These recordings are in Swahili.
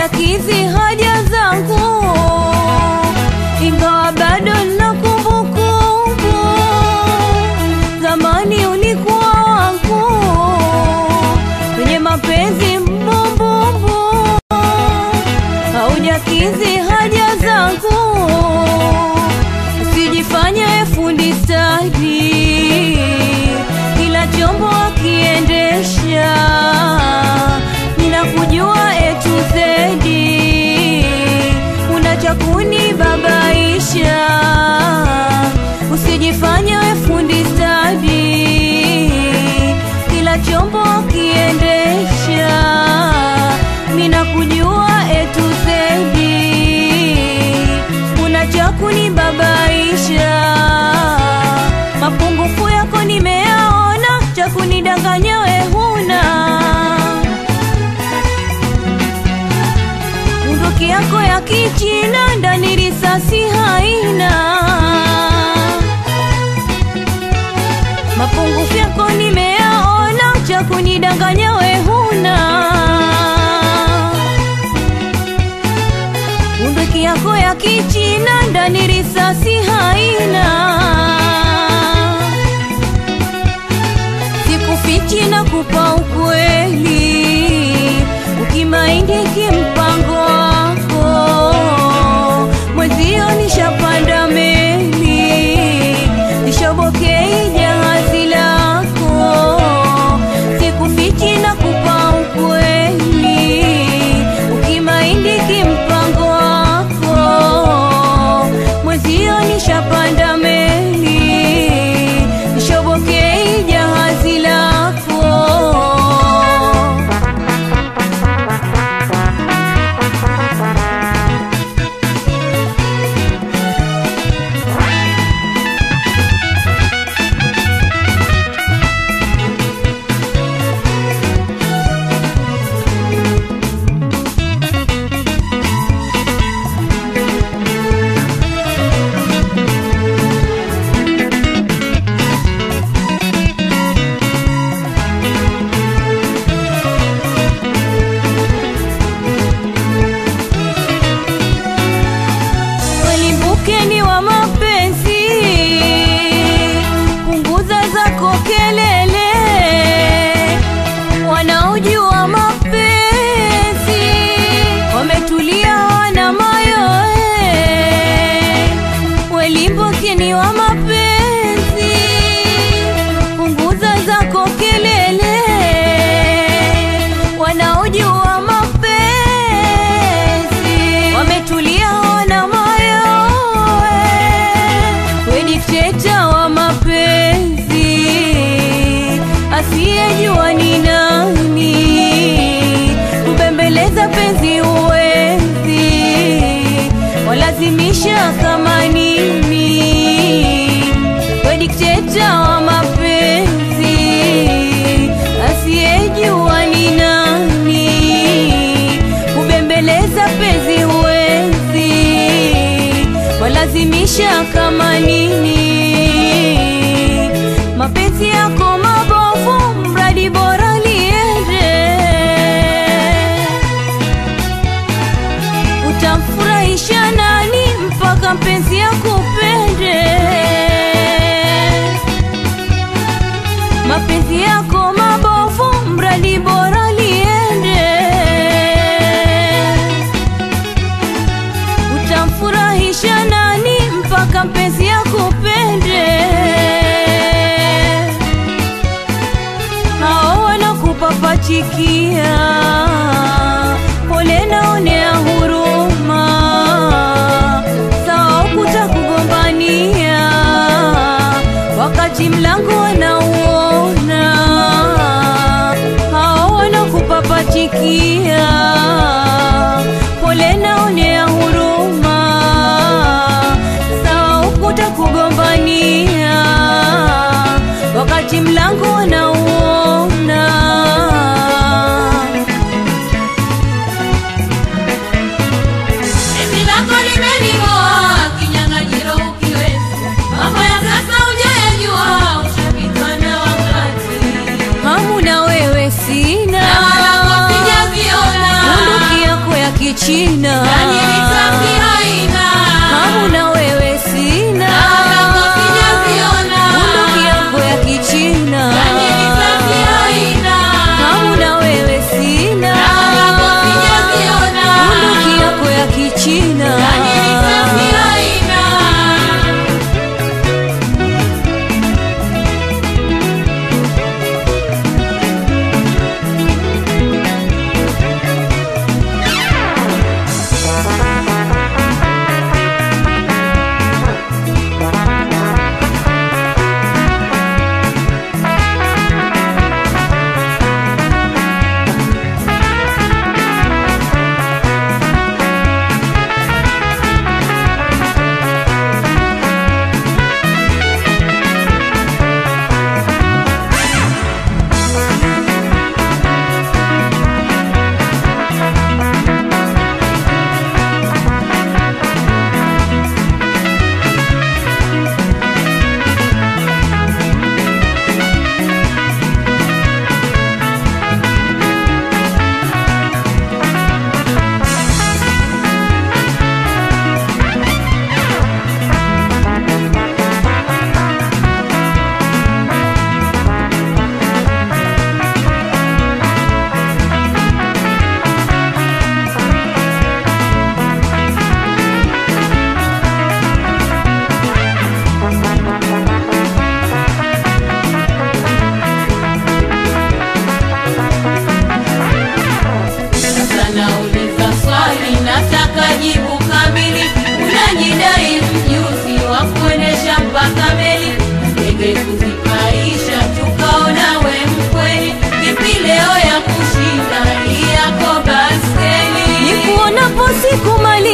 haujakidhi haja zangu, ingawa bado na kumbukumbu. Zamani ulikuwa wangu kwenye mapenzi mbumbumbu, haujakidhi haja zangu, usijifanye fundi stadi, kila chombo akiendesha, ninakujua etu zedi, una cha kunibabaisha, usijifanye we fundi stadi, kila chombo akiendesha, ninakujua etu zedi, una cha kunibabaisha, mapungufu yako nimeyaona, cha kunidanganya we huna bunduki yako ya kichina ndani risasi haina mapungufu yako nimeyaona cha kunidanganya we huna bunduki yako ya kichina ndani risasi haina sikufichi na kupa ukweli ukimaindi kimpango wako mwezio nishapanda meli nishobokei jahazi lako sikufichi na kupa ukweli ukimaindi kimpango wako mwezio nishapanda meli nishobokei jahazi lako Welimbukeni wa mapenzi, punguza zako kelele. Wanaojua mapenzi wametulia, wana mayoe. Welimbukeni wa mapenzi, punguza zako kelele. Wanaojua mapenzi wametulia, wana mayoe. We dikteta wa mapenzi, asiyejua ni nani, kubembeleza penzi uwezi, walazimisha kama nini. We dikteta wa mapenzi, asiyejua ni nani, kubembeleza penzi uwezi, walazimisha kama nini. Mapenzi yako mabovu, mradi bora liende utamfurahisha nani mpaka mpenzi akupende? Mapenzi yako mabovu, mradi bora liende. Utamfurahisha nani mpaka mpenzi akupende?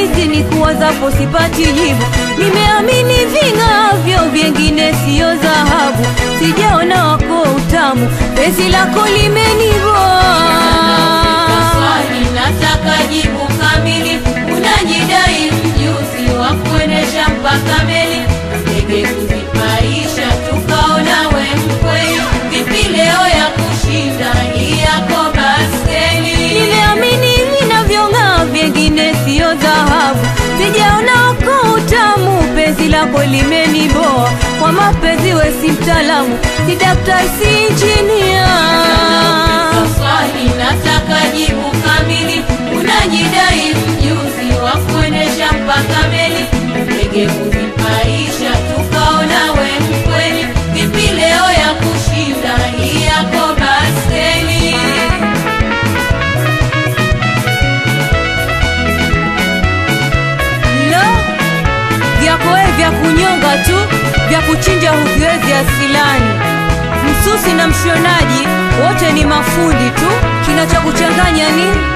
hizi ni kuwazapo sipati jibu. Nimeamini ving'avyo vyengine siyo dhahabu, sijaona wako utamu, penzi lako limeniboa. Swali nataka jibu kamili, unajidai mjuzi wa kuendesha mpaka meli, ndege kuzipaisha, tukaona we mkweli. Vipi leo ya kushinda hii yako baskeli? Nimeamini vinavyong'aa vyengine siyo dhahabu, sijaona wako utamu, penzi lako limeniboa. Kwa mapenzi we si mtaalamu, si daktari, si injinia. Swali nataka jibu kamili, unajidai mjuzi wa kuendesha mpaka meli, ndege kuzipaisha, tukaona we mkweli. Vipi leo ya kushinda hii yako baskeli? Lo, vyako we vya kunyonga tu, vya kuchinja huviwezi asilani. Msusi na mshonaji wote ni mafundi tu, kinachokuchanganya nini?